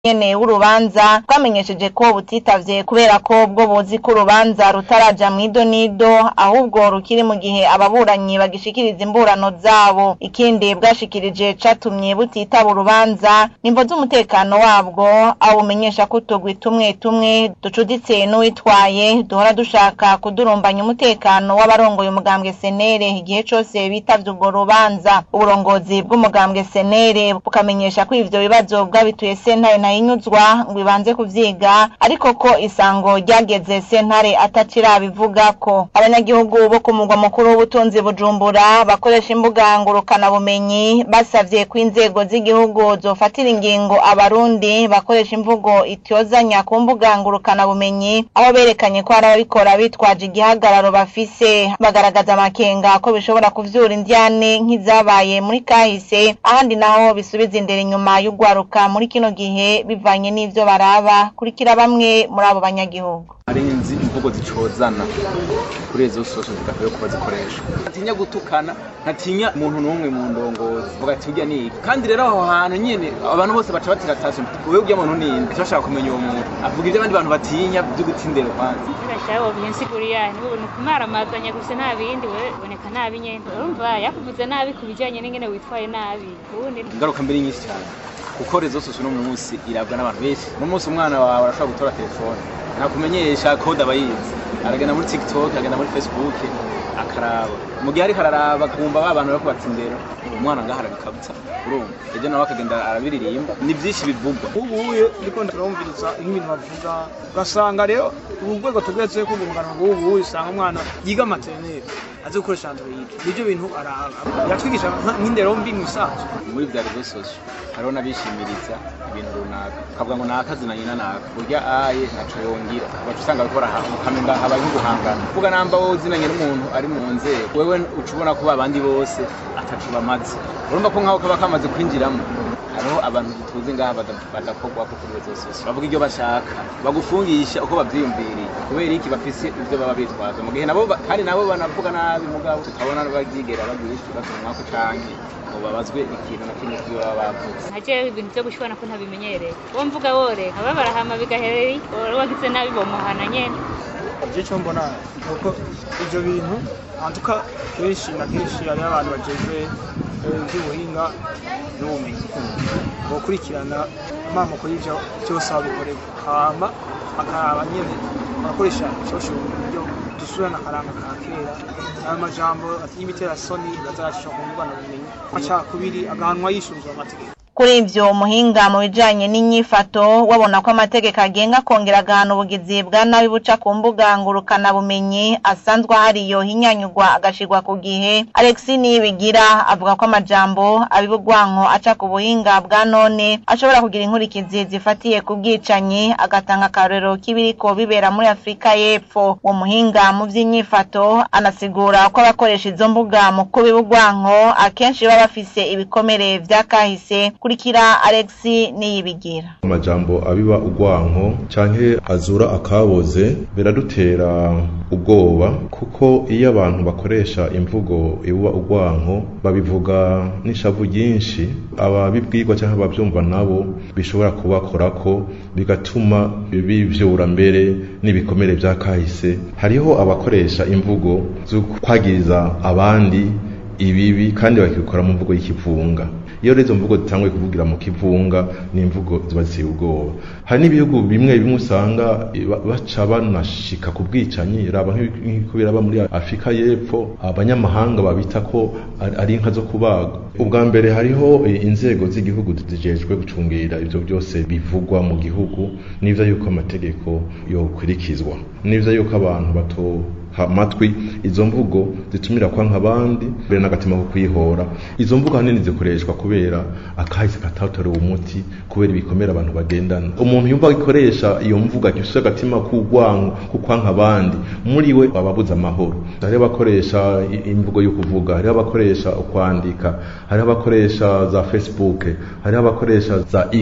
nyene w'urubanza bwamenyesheje ko butitavye kubera ko bwo buzi ko urubanza rutaraja mw'idonido ahubwo rukiri mu gihe ababuranyi bagishikiriza imburano zabo ikindi bwashikirije catumye butitaba urubanza nimvo z'umutekano wabwo aho bumenyesha ko utugwi tumwe tumwe ducuditse n'uwitwaye duhora dushaka kudurumbanya umutekano w'abarongoye umugambwe senere igihe cose bitavye urwo rubanza uburongozi bw'umugambwe senere bukamenyesha ko ivyo bibazo bwabituye sentare ntayinyuzwa ngo ibanze kuvyiga ariko ko isango ryageze sentare atacirabivugako abanyagihugu bo ku mugwa mukuru w'ubutunzi bujumbura bakoresha imbuga ngurukanabumenyi basavye ko inzego z'igihugu zofatira ingingo abarundi bakoresha imvugo ityozanya ku mbuga ngurukanabumenyi aho berekanye ko hari ababikora bitwaje igihagararo bafise bagaragaza amakenga ko bishobora kuvyura indyane nk'izabaye muri kahise ahandi naho bisubiza indero inyuma y'ugwaruka muri kino gihe bivanye n'ivyo baraba kurikira bamwe muri abo banyagihugu hari inzi imvugo zicozana kuri izo sosho zidakwiye kuba zikoreshwa ntatinya gutukana ntatinya umuntu n'umwe mu ndongozi vuga ati urya niki kandi rero aho hantu nyene abantu bose baca batira tasho wewe urya muntu ninde bashaka kumenya uwo muntu avuga ivyo abandi bantu batinya vyo gutsindera kwanza Urashaka ubu nsiguriya ni kumaramazanya gusa nta bindi we boneka nabi nyene urumva yakuvuze nabi ku bijanye n'ingene witwaye nabi ubundi ingaruka mbere nyinshi cyane kuko rezo sosho no mu munsi irabwa n'abantu benshi no munsi umwana wawe arashobora gutora telefone ntakumenyesha kode aba yize aragenda muri tiktok aragenda muri facebook akaraba mu gihe ariko araraba akumva ba bantu bariko batsindera umwana ngaho arabikabutsa urumva ejo nawe akagenda arabiririmba ni vyinshi bivugwa ubuye ndiko ndumviriza nk'ibintu bavuga ugasanga rero ubu rwego tugeze ko urungano rw'ubu usanga umwana yiga materineri azi gukoresha android nivyo bintu araba yatwigisha nk'indero mbi mu isanzwe muri vya rezo sosho hariho n'abishimiriza ibintu runaka ukavuga ngo naka zinanye na naka burya aye ntaco yongira ugaca usanga bariko baraha ukamenga habaye nk'uguhangana kuvuga namba wowe uzinanye n'umuntu ari mu nzego wewe uca ubona ko babandi bose ataco bamaze urumva ko nk'aho kaba kamaze kwinjiramo hariho abantu tuzi ngaha bada- badakorwa ko kuri rezo sosho bavuga ibyo bashaka bagufungisha uko bavyiyumviriye kubera iki bafise ivyo baba bitwaza mu gihe nabo ba- kandi nabo banavuga nabi mugabo tutabona bavyigera bagwishura batumwako canke ngo babazwe ikintu na kimwe kivyo baba bavuze nkajewe ibintu vyo gushwana ko ntabimenyereye uwo mvuga wore aba barahama bigaherera wore wagize nabi bomuhana nyene icyo mbona nuko ivyo bintu antuka kenshi na kenshi hariho abantu bajejwe eh, ivy'ubuhinga n'ubumenyi bokurikirana amamoko y'ivyo vyose aho bikorerwa hama bakaraba nyene barakoresha social buryo dusubirana akaranga ka kera ayo majambo y'ibiterasoni bazarashishwa ku mbuga bumenyi aca kubiri agahanwa yishuruzwa amategeko kuri ivyo umuhinga mu bijanye n'inyifato wabona ko amategeko agenga akongera agahana ubugizi bwa nabi buca ku mbuga ngurukana bumenyi asanzwe ahariyo hinyanyugwa agashirwa ku gihe alexi niyibigira avuga ko amajambo abibugwanko aca ku buhinga bwa none ashobora kugira inkurikizi zifatiye ku bwicanyi agatanga akarorero k'ibiriko bibera muri afurika y'epfo uwo muhinga mu vy'inyifato anasigura ko abakoresha izo mbuga mu kubibugwanko akenshi baba bafise ibikomere vya kahise kurikira alexi niyibigira amajambo abiba urwanko canke azura akaboze biradutera ubwoba kuko iyo abantu bakoresha imvugo ibuba urwanko babivuga n'ishavu ryinshi ababibwirwa canke abavyumva nabo bishobora kubakorako bigatuma bivyura mbere n'ibikomere vya kahise hariho abakoresha imvugo zo kwagiriza abandi ibibi kandi bakabikora mu mvugo y'ikivunga iyo rero izo mvugo zitanguye kuvugira mu kivunga ni imvugo ziba ziteye ubwoba hari n'ibihugu bimwe bimwe usanga ba- baca banashika ku bwicanyi raba nk'ibi- nk'uko biraba muri afurika y'epfo abanyamahanga babita ko ari- ari inka zo kubaga ubwa mbere hariho eh, inzego z'igihugu zijejwe gucungira ivyo byose bivugwa mu gihugu n'ivyo yuko amategeko yokurikizwa n'ivyo yuko abantu bato amatwi izo mvugo zitumira kwa nk'abandi mbere n'agatima ko kwihora izo mvugo ahanini zikoreshwa kubera akahise katatorewe umuti kubera ibikomere abantu bagendana umuntu yumva ikoresha iyo mvugo agifise agatima k'urwango ko kwanka abandi muri we aba abuze amahoro hariho abakoresha i- imvugo yo kuvuga hariho abakoresha ukwandika hariho abakoresha za facebook hariho abakoresha za x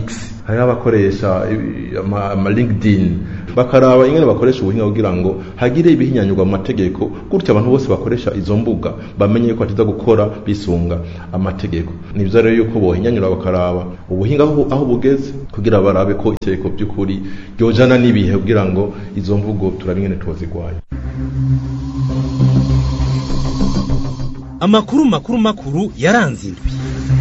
hariho abakoresha ibi- ama ama linkedin bakaraba ingene bakoresha ubuhinga kugira ngo hagire ibihinyanyurwa mu mategeko gutyo abantu bose bakoresha izo mbuga bamenye ko batiza gukora bisunga amategeko ni byiza rero yuko bohinyanyura bakaraba ubuhinga aho aho bugeze kugira barabe ko itegeko by'ukuri ryojana n'ibihe kugira ngo izo mvugo turabe ingene tuzigwanya amakuru makuru makuru yaranze indwi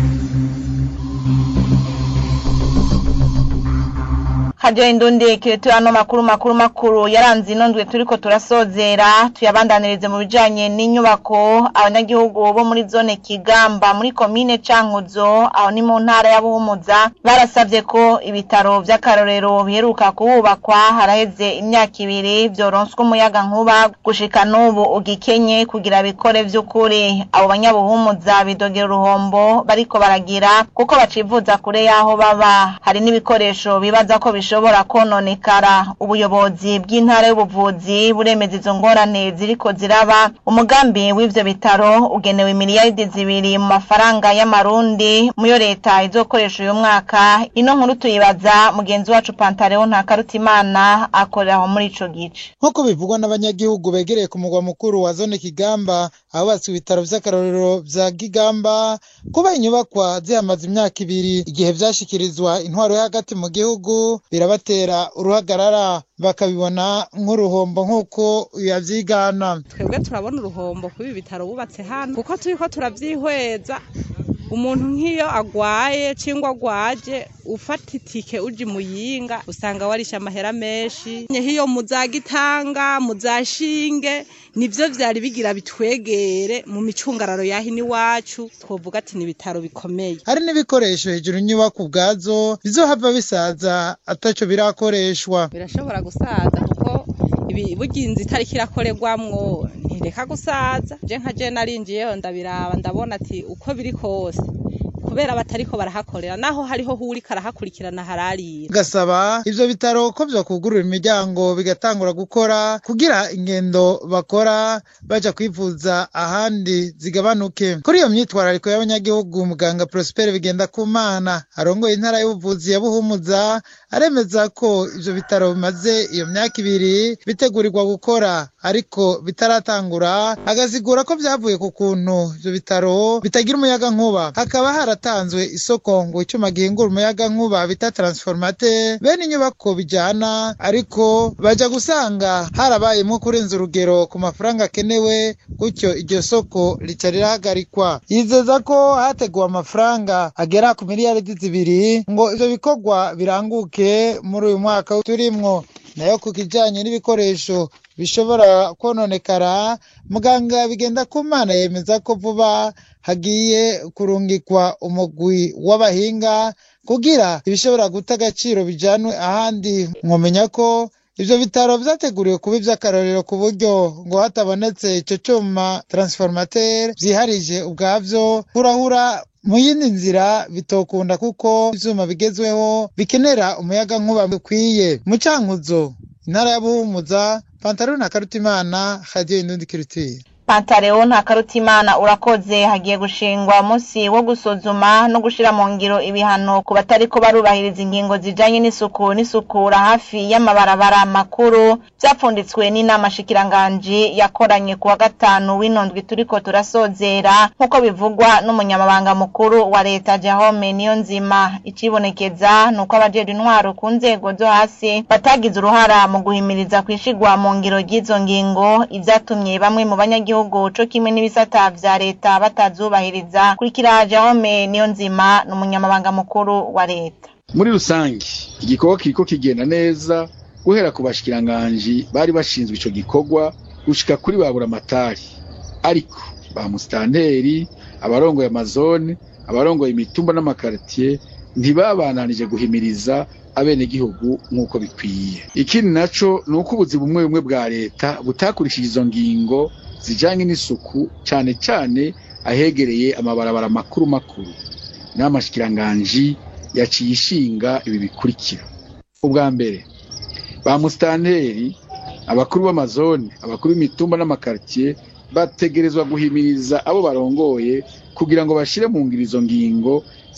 hajyaho indundi kiretu ano makuru makuru makuru yaranze ino ndwi turiko turasozera tuyabandanirize mu bijanye n'inyubako abanyagihugu bo muri zone kigamba muri komine cankuzo aho ni mu ntara ya buhumuza barasavye ko ibitaro vy'akarorero biheruka kuhubakwa haraheze imyaka ibiri vyoronswa umuyaga nkuba gushika n'ubu ugikenye kugira bikore vy'ukuri abo banyabuhumuza bidogera uruhombo bariko baragira kuko bacivuza kure y'aho baba hari n'ibikoresho bibaza ko bishobora kononekara ubuyobozi bw'intara y'ubuvuzi buremeza izo ngorane ziriko ziraba umugambi w'ivyo bitaro ugenewe miliyaridi zibiri mu mafaranga y'amarundi muyo leta izokoresha uyu mwaka ino nkuru tuyibaza mugenzi wacu pantaleo ntakarutimana akorera aho muri ico gice nk'uko bivugwa n'abanyagihugu begereye ku mugwa mukuru wa zone kigamba ahubatswe ibitaro vy'akarorero vya kigamba kuba inyubakwa zihamaze imyaka ibiri igihe vyashikirizwa intwaro yo hagati mu gihugu birabatera uruhagarara bakabibona nk'uruhombo nk'uko yavyigana twebwe turabona uruhombo kuba ibitaro bubatse hano kuko turiko turavyihweza umuntu nk'iyo agwaye cingwa agwaje ufata itike uja imuyinga usanga warisha amahera menshi nk'iyo muzagitanga muzashinge nivyo vyari bigira bitwegere mu micungararo yahino iwacu twovuga ati ni ibitaro bikomeye hari n'ibikoresho hejuru inyubako ubwazo bizohava bisaza ataco birakoreshwa birashobora gusaza kuko ibi burya inzu itariko irakorerwamwo ntireka gusaza je nka je narinjiyeho ndabiraba ndabona ati uko biri kose kubera batariko barahakorera naho hariho hurika arahakurikirana hararira gasaba ivyo bitaro ko vyokugurura imiryango bigatangura gukora kugira ingendo bakora baja kwivuza ahandi zigabanuke kuri iyo myitwarariko y'abanyagihugu muganga Prosper bigenda kumana arongoye intara y'ubuvuzi ya Buhumuza aremeza ko ivyo bitaro bimaze iyo myaka ibiri bitegurirwa gukora ariko bitaratangura agasigura ko vyavuye ku kuntu ivyo bitaro bitagira umuyaga nkuba hakaba haratanzwe isoko ngo icuma gihingura umuyaga nkuba bita transformateur bene inyubako bijana ariko baja gusanga harabayemwo kurenza urugero ku mafaranga akenewe gutyo iryo soko rica rirahagarikwa yizeza ko hateguwe amafaranga agera ku miliyaridi zibiri ngo ivyo bikorwa biranguke muri uyu mwaka turimwo nayo ku kijanye n'ibikoresho bishobora kononekara muganga bigenda ku mana yemeza ko vuba hagiye kurungikwa umugwi w'abahinga kugira ibishobora guta agaciro bijanwe ahandi mwomenya ko ivyo bitaro vyateguriwe kuba ivy'akarorero ku buryo ngo hatabonetse ico cuma transformateur vyiharije ubwavyo hurahura mu yindi nzira bitokunda kuko ivyuma bigezweho bikenera umuyaga nkuba bikwiye mu cankuzo intara ya buhumuza pantaro na karutimana radio indundi kirutire pantaleo nta karutimana urakoze hagiye gushingwa umunsi wo gusuzuma no gushira mu ngiro ibihano ku batariko barubahiriza ingingo zijanye n'isuku n'isukura hafi y'amabarabara makuru vyapfunditswe n'inama shikiranganji yakoranye kuwa gatanu w'inondwi turiko turasozera nk'uko bivugwa n'umunyamabanga mukuru wa leta Jahome niyo nzima icibonekeza nuko abajejwe intwaro ku nzego zo hasi batagize uruhara mu guhimiriza kwishigwa mu ngiro ry'izo ngingo ivyatumye bamwe mu banyagihugu gihugu co kimwe n'ibisata vya leta batazubahiriza kurikira Jahome niyo nzima n'umunyamabanga mukuru wa leta muri rusange igikorwa kiriko kigenda neza guhera ku bashikiranganji bari bashinzwe ico gikorwa gushika kuri babura amatari ariko ba musitanteri abarongoye amazone abarongoye imitumba n'amakaritiye ntibabananije guhimiriza abenegihugu nk'uko bikwiye ikindi naco ni uko ubuzi bumwe bumwe bwa leta butakurikije izo ngingo zijanye n'isuku cane cane ahegereye amabarabara makuru makuru n'amashikiranganji yaciye ishinga ibi bikurikira ubwa mbere ba musitanteri abakuru b'amazone abakuru b'imitumba n'amakaritiye bategerezwa guhimiriza abo barongoye kugira ngo bashire mu ngiro izo ngingo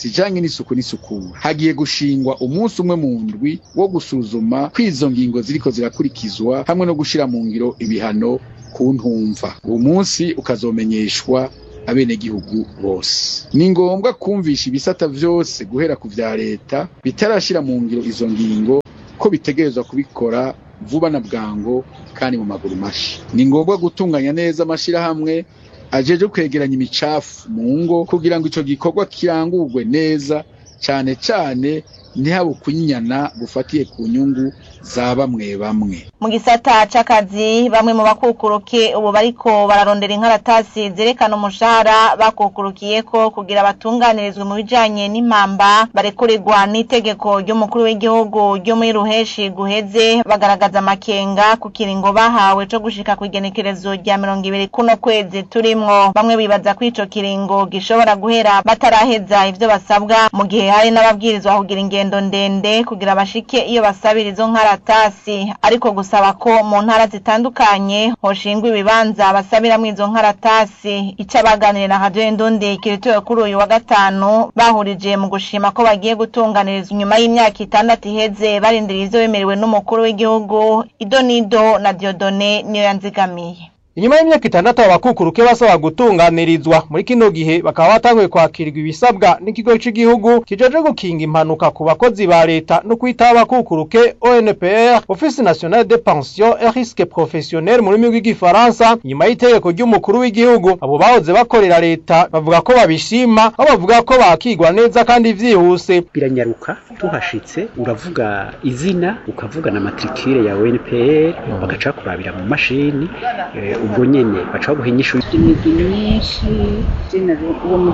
zijanye n'isuku n'isukura hagiye gushingwa umunsi umwe mu ndwi wo gusuzuma ko izo ngingo ziriko zirakurikizwa hamwe no gushira mu ngiro ibihano ku ntumva uwo munsi ukazomenyeshwa abenegihugu bose ni ngombwa kumvisha ibisata vyose guhera ku vya leta bitarashira mu ngiro izo ngingo ko bitegerezwa kubikora vuba na bwango kandi mu maguru mashi ni ngombwa gutunganya neza amashirahamwe ajeje kwegeranya imicafu mu ngo kugira ngo ico gikorwa kirangurwe neza cane cane ntihabe ukunyana gufatiye ku nyungu za bamwe bamwe mu gisata c'akazi bamwe mu bakukuruke ubu bariko bararondera inkaratasi zerekana umushahara bakukurukiyeko kugira batunganirizwe mu bijanye n'impamba barekurirwa n'itegeko ry'umukuru w'igihugu ryo muri ruheshi guheze bagaragaza amakenga ku kiringo bahawe co gushika ku igenekerezo rya mirongo ibiri kuno kwezi turimwo bamwe bibaza ko ico kiringo gishobora guhera bataraheza ivyo basabwa mu gihe hari n'ababwirizwa kugira ingendo ndende kugira bashike iyo basabira izo nkaratasi ariko gusaba ko mu ntara zitandukanye hoshingwa ibibanza basabiramwo izo nkaratasi ico abaganiriye na radio indundi kiritoye kuri uyu wa gatanu bahurije mu gushima ko bagiye gutunganirizwa inyuma y'imyaka itandatu iheze barindiriye ivyo bemerewe n'umukuru w'igihugu idonido na diodone niyo yanzigamiye inyuma y'imyaka itandatu abakukuruke basaba gutunganirizwa muri kino gihe bakaba batanguye kwakirwa ibisabwa n'ikigo cy'igihugu kijeje gukinga impanuka ku bakozi ba leta no kwitaho abakukuruke ONPR Office National de Pension et Risque Professionnel mu rurimi rw'igifaransa nyuma y'itegeko ry'umukuru w'igihugu abo bahoze bakorera leta bavuga ko babishima aho bavuga ko bakigwa neza kandi vyihuse biranyaruka tuhashitse uravuga izina ukavuga na matricule ya ONPR bagaca kurabira mu mashini eh, ubwo nyene baca baguha inyishu imigwi myinshi jenero uwo muri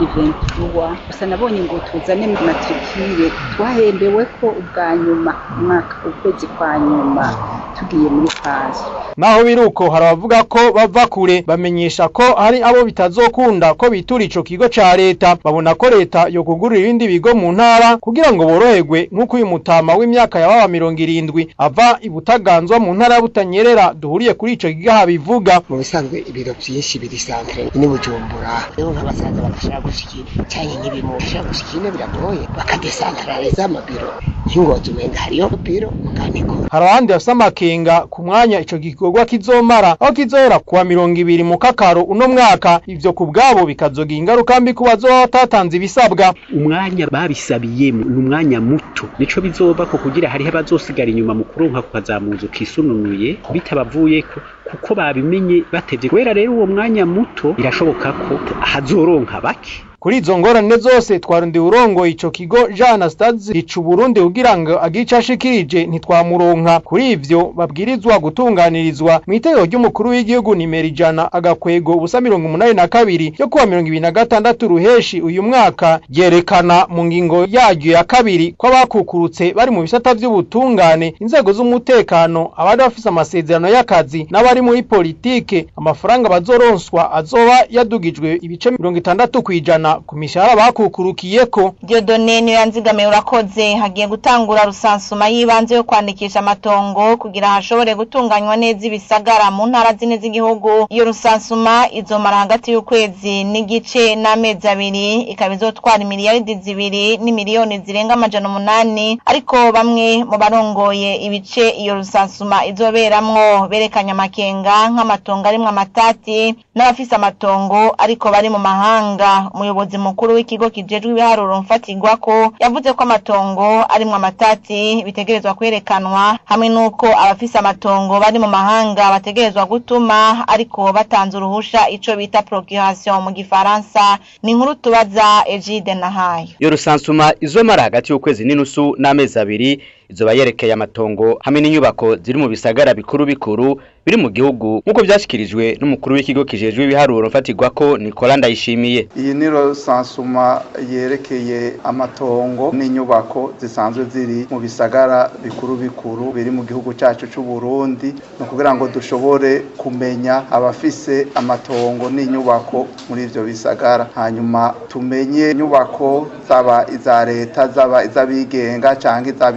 2023 gusa nabonye ngo tuzane matricule twahembewe ko ubwa nyuma umwaka ukwezi kwa nyuma tugiye muri faze naho biruko hari abavuga ko bava kure bamenyesha ko hari abo bitazokunda ko bitura ico kigo ca leta babona ko leta yo kugurira ibindi bigo mu ntara kugira ngo boroherwe nk'uko uyu mutama w'imyaka ya baba mirongo irindwi ava ibutaganzwa mu ntara ya butanyerera duhuriye kuri ico kigo habivuga mu bisanzwe ibiro vyinshi biri santre ni bujumbura rero nk'abasaza bagashaka gushikira canke nk'ibimu bashaka gushikira biragoye bakadesantraliza amabiro nk'ingozi umenga hariyo biro mukaniko hari abandi bafise amakenga ku mwanya ico gikorwa kizomara aho kizohera kuwa mirongo ibiri mu kakaro uno mwaka ivyo ku bwabo bikazogira ingaruka mbi ku bazoba batatanze ibisabwa umwanya babisabiyemo ni umwanya muto nico bizova ko kugira hariho abazosigara inyuma mu kuronka kukazamuza ukisununuye bitabavuyeko kuko babimenye batevye kubera rero uwo mwanya muto birashoboka ko hazoronka bake kuri izo ngorane zose twarundi urongo ico kigo Jean Anastase rica Burundi kugira ngo agice ashikirije ntitwamuronka kuri ivyo babwirizwa gutunganirizwa mu itegeko ry'umukuru w'igihugu nimero ijana agakwego ubusa mirongo umunani na kabiri yo kuwa mirongo ibiri na gatandatu ruheshi uyu mwaka ryerekana mu ngingo yaryo ya kabiri ko abakukurutse bari mu bisata vy'ubutungane inzego z'umutekano abari bafise amasezerano y'akazi n'abari muri politike amafaranga bazoronswa azoba yadugijwe ibice mirongo itandatu kw'ijana ku mishahara bakukurukiyeko Diodone niyo yanzigamiye urakoze hagiye gutangura rusansuma y'ibanze yo kwandikisha amatongo kugira hashobore gutunganywa neza ibisagara mu ntara zine z'igihugu iyo rusansuma izomara hagati y'ukwezi n'igice n'amezi abiri ikaba izotwara imiliyaridi zibiri n'imiliyoni zirenga amajana umunani ariko bamwe mu barongoye ibice iyo rusansuma izoberamwo berekanye amakenga nk'amatongo arimwo amatati n'abafise amatongo ariko bari mu mahanga umuyobozi mukuru w'ikigo kijejwe ibiharuro mfatirwako yavuze ko amatongo arimwo amatati bitegerezwa kwerekanwa hamwe n'uko abafise amatongo bari mu mahanga bategerezwa gutuma ariko batanze uruhusha ico bita procuration mu gifaransa ni inkuru tubaza Egide Nahayo iyo rusansuma izomara hagati y'ukwezi n'inusu n'amezi abiri izoba yerekeye amatongo hamwe n'inyubako ziri mu bisagara bikuru bikuru biri mu gihugu nk'uko byashyikirijwe n'umukuru w'ikigo kijejwe ibiharuro mfatirwako Nicola Ndayishimiye iyi ni rusansuma yerekeye amatongo n'inyubako zisanzwe ziri mu bisagara bikuru bikuru biri mu gihugu cyacu cy'u Burundi ni ukugira ngo dushobore kumenya abafise amatongo n'inyubako muri ivyo bisagara hanyuma tumenye inyubako zaba iza leta zaba iz'abigenga cyangwa izaba iz'amashirahamwe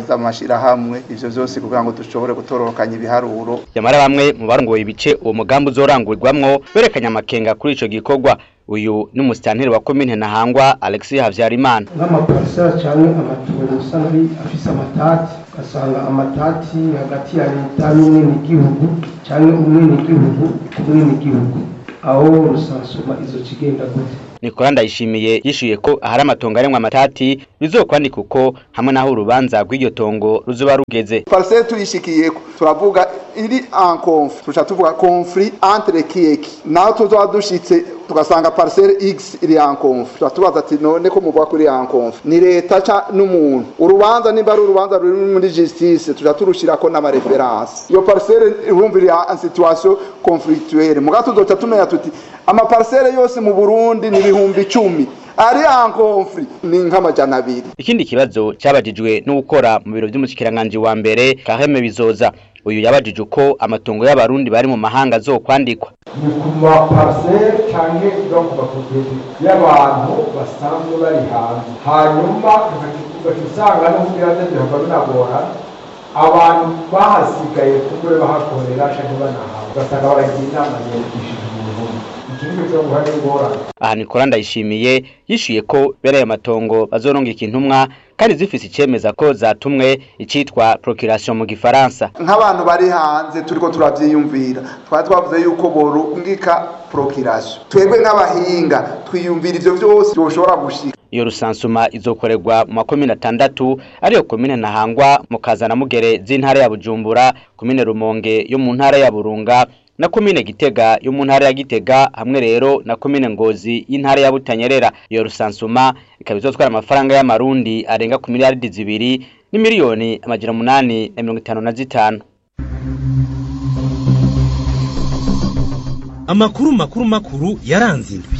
gushira hamwe ivyo vyose kugira ngo dushobore gutororokanya ibiharuro yamara bamwe mu barongoye ibice uwo mugambi uzorangurirwamwo berekanye amakenga kuri ico gikorwa uyu ni umusitanteri wa komine ntahangwa alexis havyarimana nk'amaparisera cyangwa amatungo usanga ari afise amatati ugasanga amatati hagati ya leta n'umwenegihugu cyangwa umwenegihugu ku mwenegihugu aho rusansuma izo kigenda gute Nicola Ndayishimiye yishuye ko ahari amatongo aremwa amatati bizokwandika uko hamwe naho urubanza rw'iryo tongo ruzoba rugeze parcelle tuyishikiyeko turavuga iri en conflit tuca tuvuga conflit entre kiyeki naho tuzoba dushitse tugasanga parcelle x iri en conflit tuba tubaza ati none ko muvuga ko iri en conflit ni leta ca n'umuntu urubanza nimba ari urubanza ruri muri justice tuca turushirako n'amareferanse iyo parcelle urumva iri en situation conflictuelle muga tuzoca tumenya tuti amaparcelle yose mu Burundi ni ibihumbi icumi ari en conflit ni nk'amajana abiri ikindi kibazo cyabajijwe n'ukora mu biro by'umushikiranganje wa mbere Kaheme Bizoza uyu yabajije uko amatongo y'abarundi bari mu mahanga azokwandikwa ni ku maparcelle canke no ku mapropriete y'abantu basanzwe bari hanze hanyuma ugaca usanga no kugira ngo bihava binagora abantu bahasigaye kumbure bahakorera canke banahawe ugasanga baragira inama yandikishije umuntu ikindi cyo guhana ingorane aha Nicola Ndayishimiye yishuye ko bere ayo matongo bazorongika intumwa kandi zifise icemeza ko zatumwe icitwa procuration mu gifaransa nk'abantu bari hanze turiko turavyiyumvira twari twavuze yuko borungika procuration twebwe nk'abahinga twiyumvira ivyo vyose byoshobora gushika iyo rusansuma izokorerwa mu makomine atandatu ariyo komine ntahangwa mu kazana mugere z'intara ya bujumbura komine rumonge yo mu ntara ya burunga na komine gitega yo mu ntara ya gitega hamwe rero na komine ngozi y'intara ya butanyerera iyo rusansuma ikaba izotwara amafaranga y'amarundi arenga ku miliyaridi zibiri n'imiliyoni amajana umunani na mirongo itanu na zitanu amakuru makuru makuru yaranze indwi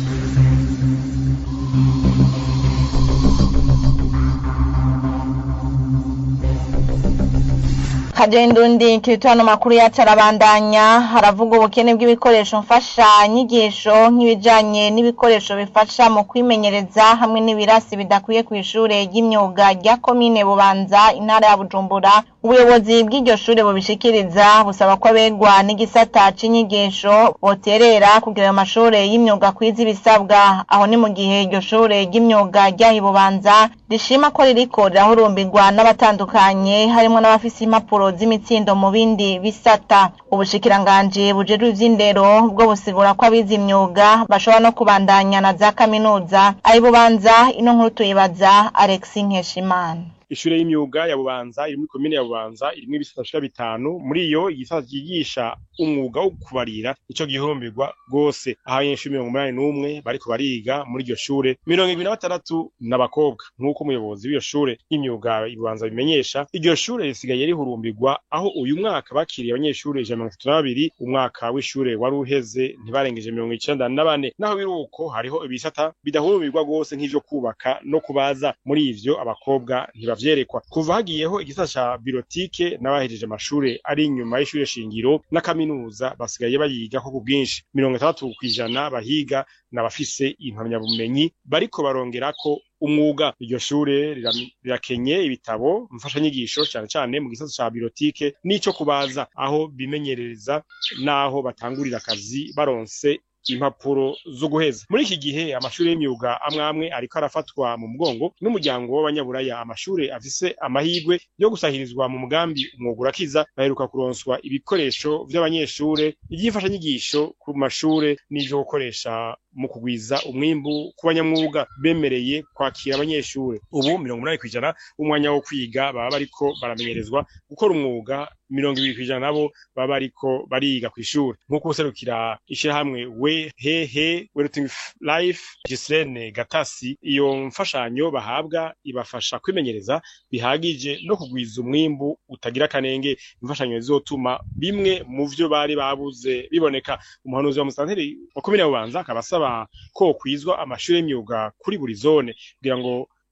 kajendundi kitano makuru yacu arabandanya haravuga ubukene bw'ibikoresho mfasha nyigisho nk'ibijanye n'ibikoresho bifasha mu kwimenyereza hamwe n'ibirasi bidakwiye ku ishure ry'imyuga rya komine bubanza intara ya bujumbura ubuyobozi bw'iryo shure bubishikiriza busaba ko abegwa n'igisata c'inyigisho boterera kugira ayo mashure y'imyuga kwiza ibisabwa aho ni mu gihe iryo shure ry'imyuga ryaha bubanza rishima ko ririko rirahurumbirwa n'abatandukanye harimwo n'abafise impapuro z'imitsindo mu bindi bisata ubushikiranganji bujejwe ivy'indero bwo busigura ko abize imyuga bashobora no kubandanya na za kaminuza ayi bubanza ino nkuru tuyibaza Alexis Nkeshimana ishure y'imyuga ya bubanza iri muri komine ya bubanza irimwo ibisata bishika bitanu muri iyo igisata cyigisha umwuga wo kubarira ico gihurumbirwa rwose aho abanyeshuri mirongo umunani n'umwe bariko bariga muri iryo shure mirongo ibiri na batandatu n'abakobwa nk'uko umuyobozi w'iyo shure y'imyuga ibubanza bimenyesha iryo shure risigaye rihurumbirwa aho uyu mwaka bakiriye abanyeshuri ijana mirongo itatu na babiri umwaka w'ishure wari uheze ntibarengeje mirongo icenda na bane naho biri uko hariho ibisata bidahurumbirwa rwose nk'ivyo kubaka no kubaza muri ivyo abakobwa ntibavyerekwa kuva hagiyeho igisata ca birotike n'abahejeje amashure ari inyuma y'ishure shingiro na kaminuza basigaye bayigako ku bwinshi mirongo itandatu kw'ijana bahiga n'abafise impamyabumenyi bariko barongerako umwuga iryo shure riram- rirakenye ibitabo mfashanyigisho cane cane mu gisata ca birotike n'ico kubaza aho bimenyerereza n'aho batangurira akazi baronse impapuro zo guheza muri iki gihe amashuri y'imyuga amwe amwe ariko arafatwa mu mugongo n'umuryango w'abanyaburaya amashure afise amahirwe yo gusahirizwa mu mugambi umwuga urakiza baheruka kuronswa ibikoresho vy'abanyeshure ivy'imfashanyigisho ku mashure n'ivyo gukoresha mu kugwiza umwimbu ku banyamwuga bemereye kwakira abanyeshure ubu mirongo umunani kw'ijana umwanya wo kwiga baba bariko baramenyerezwa gukora umwuga mirongo ibiri kw'ijana nabo baba bariko bariga kw'ishure nk'uko userukira ishirahamwe we hehe weruting life Gislene Gatasi iyo mfashanyo bahabwa ibafasha kwimenyereza bihagije no kugwiza umwimbu utagira kanenge imfashanyo zizotuma bimwe mu vyo bari babuze biboneka umuhanuzi wa musanteri wa komine ya bubanza akaba asaba ko kwizwa amashuri y'imyuga kuri buri zone kugira ngo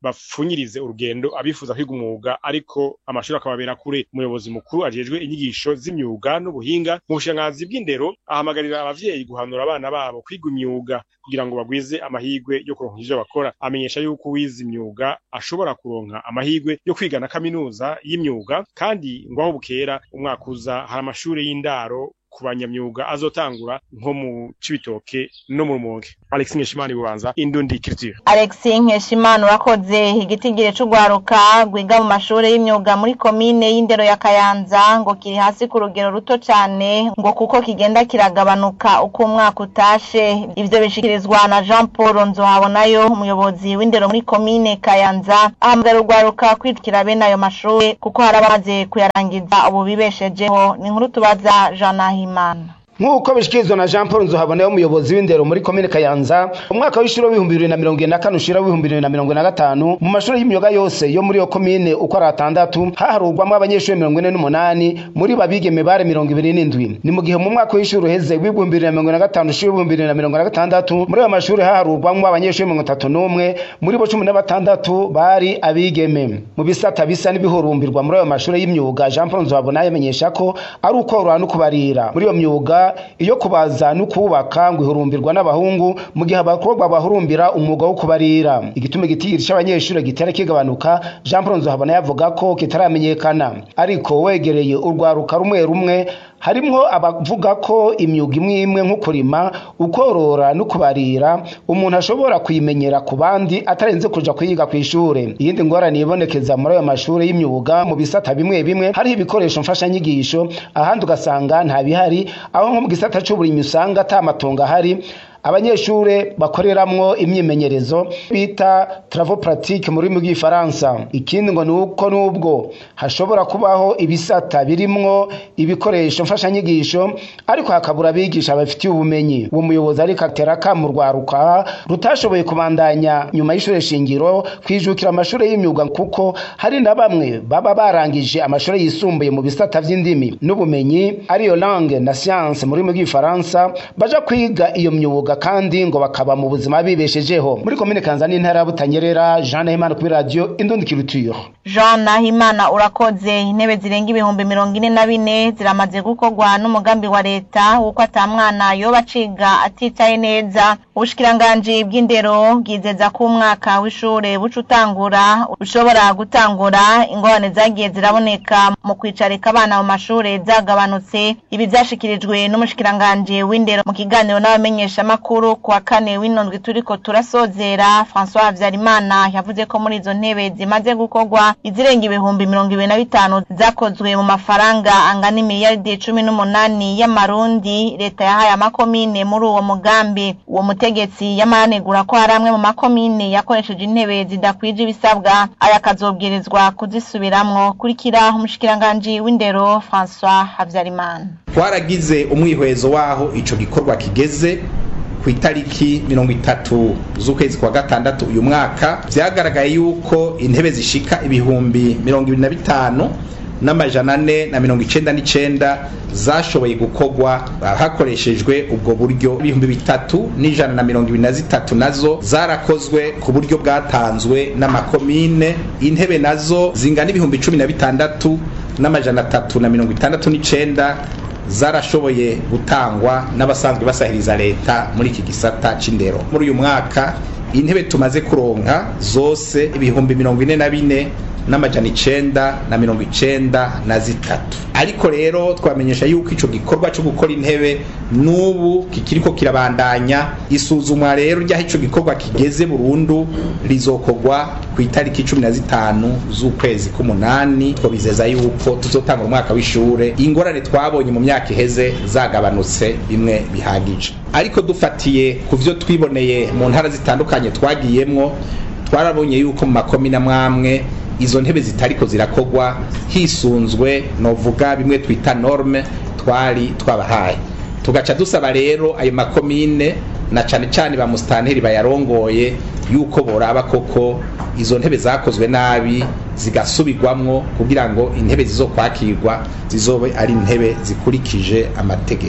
bapfunyirize urugendo abifuza kwiga umwuga ariko amashuri akababera kure umuyobozi mukuru ajejwe inyigisho z'imyuga n'ubuhinga mu bushikiranganzi bw'indero ahamagarira abavyeyi guhanura abana babo kwiga imyuga kugira ngo bagwize amahirwe yo kuronka ivyo bakora amenyesha yuko uwize imyuga ashobora kuronka amahirwe yo kwiga na kaminuza y'imyuga kandi ngo aho bukera umwaka uza hari amashuri y'indaro ku banyamyuga azotangura nko mu cibitoke no mu rumonge alex nkeshimana bubanza indundi culture Alex Nkeshimana urakoze igitigire c'ugwaruka rwiga mu mashuri y'imyuga muri komine y'indero ya Kayanza ngo kiri hasi ku rugero ruto cane ngo kuko kigenda kiragabanuka uko umwaka utashe ivyo bishikirizwa na Jean Paul Nzohabonayo umuyobozi w'indero muri komine Kayanza ahamagara urwaruka kwitwikira bene ayo mashuri kuko hari abamaze kuyarangiza ubu bibeshejeho ni inkuru tubaza Jean Nahimana nk'uko bishikirizwa na jean paul nzohabona umuyobozi w'indero muri komine kayanza umwaka w'ishuri w'ibihumbi bibiri na mirongo ine na kane ushira w'ibihumbi bibiri na mirongo ine na gatanu mu mashuri y'imyuga yose yo muri iyo komine uko ari atandatu haharurwamo abanyeshuri mirongo ine n'umunani muri babigeme bare mirongo ibiri n'indwi ni mu gihe mu mwaka w'ishuri uheze w'ibihumbi bibiri na mirongo ine na gatanu ushira w'ibihumbi bibiri na mirongo ine na gatandatu muri ayo mashuri haharurwamo abanyeshuri mirongo itatu n'umwe muri bo cumi na batandatu bari abigeme mu bisata bisa n'ibihurumbirwa muri ayo mashuri y'imyuga jean paul nzohabona yamenyesha ko ari ukorora no kubarira muri iyo myuga iyo kubaza no kubaka ngo ihurumbirwa n'abahungu mu gihe abakobwa bahurumbira umwuga wo kubarira igituma igitigiri c'abanyeshuri gitera kigabanuka jean paul nzohabona yavuga ko kitaramenyekana ariko wegereye urwaruka rumwe rumwe harimwo abavuga ko imyuga imwe imwe nko kurima ukorora no kubarira umuntu ashobora kuyimenyera ku bandi atarenze kuja kuyiga ku ishure iyindi ngorane ibonekeza muri ayo mashuri y'imyuga mu bisata bimwe bimwe hariho ibikoresho mfashanyigisho ahandi ugasanga nta bihari aho nko mu gisata c'uburimyi usanga ata matongo ahari abanyeshure bakoreramwo imyimenyerezo bita travaux pratique mu rurimi rw'igifaransa ikindi ngo ni uko n'ubwo hashobora kubaho ibisata birimwo ibikoresho mfashanyigisho ariko hakabura abigisha babifitiye ubumenyi uwo muyobozi ariko atera akamu rwaruka rutashoboye kubandanya nyuma y'ishure shingiro kwijukira amashure y'imyuga kuko hari na bamwe baba barangije amashure yisumbuye mu bisata vy'indimi n'ubumenyi ariyo langue na science mu rurimi rw'igifaransa baja kwiga iyo myuga kandi ngo bakaba mu buzima bibeshejeho muri komine kanza n'intara ya butanyerera jean nahimana kuri radiyo indundi kirutiro Jean Nahimana urakoze intebe zirenga ibihumbi mirongo ine na bine ziramaze gukorwa n'umugambi wa leta wuko ata mwana yoba aciga atitaye neza ubushikiranganji bw'indero bwizeza ko umwaka w'ishure buca utangura ushobora gutangura ingorane zagiye ziraboneka mu kwicarika abana mu mashure zagabanutse ibi vyashikirijwe n'umushikiranganji w'indero mu kiganiro n'abamenyeshamakuru ku wa kane w'inondwi turiko turasozera François Havyarimana yavuze ko muri izo ntebe zimaze gukorwa izirenga ibihumbi mirongo ibiri na bitanu zakozwe mu mafaranga angana imiliyaridi cumi n'umunani y'amarundi leta yahaye amakomine muri uwo mugambi uwo mutegetsi yamanegura ko hari amwe mu makomine yakoresheje intebe zidakwije ibisabwa aya akazobwirizwa kuzisubiramwo kurikira umushikiranganji w'indero François Havyarimana twaragize umwihwezo waho ico gikorwa kigeze ku itariki mirongo itatu z'ukwezi kwa gatandatu uyu mwaka vyagaragaye yuko intebe zishika ibihumbi mirongo ibiri na bitanu n'amajana ane na mirongo icenda n'icenda zashoboye gukorwa hakoreshejwe ubwo buryo ibihumbi bitatu n'ijana na mirongo ibiri na zitatu nazo zarakozwe ku buryo bwatanzwe n'amakomine intebe nazo zingana ibihumbi cumi na bitandatu n'amajana atatu na mirongo itandatu n'icenda zarashoboye gutangwa n'abasanzwe basahiriza leta muri iki gisata c'indero muri uyu mwaka intebe tumaze kuronka zose ibihumbi mirongo ine na bine n'amajana icenda na mirongo icenda na zitatu ariko rero twamenyesha yuko ico gikorwa co gukora intebe n'ubu kikiriko kirabandanya isuzumwa rero ry'aho ico gikorwa kigeze burundu rizokorwa ku itariki cumi na zitanu z'ukwezi k'umunani twabizeza yuko tuzotanga umwaka w'ishure ingorane twabonye mu myaka iheze zagabanutse bimwe bihagije ariko dufatiye ku vyo twiboneye mu ntara zitandukanye twagiyemwo twarabonye yuko mu makomine amwamwe izo ntebe zitariko zirakogwa hisunzwe novuga bimwe twita norme twari twabahaye tugaca dusaba rero ayo makomine na cane cane ba musitanteri bayarongoye yuko boraba koko izo ntebe zakozwe nabi zigasubirwamwo kugira ngo intebe zizokwakirwa zizobe ari intebe zikurikije amategeko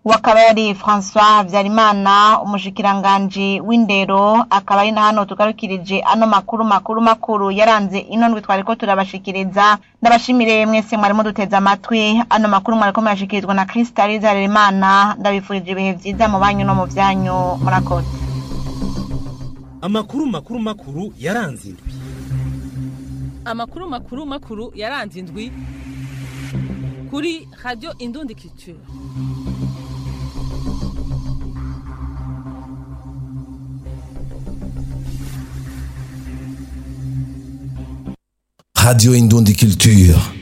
uwo akaba yari François Habyarimana umushikiranganji w'indero akaba ari na hano tugarukirije ano makuru makuru makuru yaranze ino ndwi twariko turabashikiriza ndabashimire mwese mwarimo duteze amatwi ano makuru mwariko murashikirizwa na Crystal Zarerimana ndabifurije ibihe vyiza mu banyu no mu vyanyu murakoze amakuru makuru makuru yaranze indwi amakuru makuru makuru yaranze indwi kuri radio indundi culture Radio Indundi Culture.